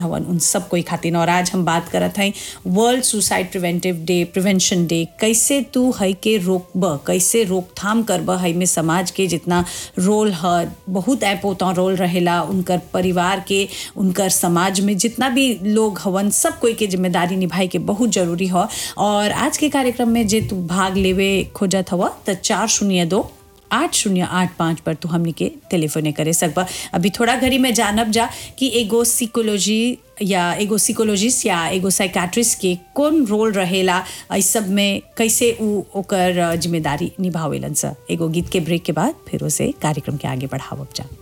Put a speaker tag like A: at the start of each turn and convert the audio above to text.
A: हवन उन सब कोई खातिर और आज हम बात करत हई world suicide preventive day prevention day कैसे तू हई के रोकब कैसे रोकथाम करब हई में समाज के जितना रोल ह बहुत ऐपोता रोल रहेला उनकर परिवार के उनकर समाज में जितना भी लोग हवन सब कोई के जिम्मेदारी निभाई के बहुत जरूरी ह और आज के कार्यक्रम में जे तू भाग लेवे खोजत हवा त चार शून्य दो आठ शून्य आठ पाँच पर तू हमनी के टेलीफोने करे सकबा अभी थोड़ा घड़ी में जानब जा कि एगो सिकोलॉजी या एगो सिकोलॉजिस्ट या एगो साइकाट्रिस्ट के कौन रोल रहेला इस सब में कैसे उ ओकर जिम्मेदारी निभावेलन सा एगो गीत के ब्रेक के बाद फिर उसे कार्यक्रम के आगे बढ़ावब जा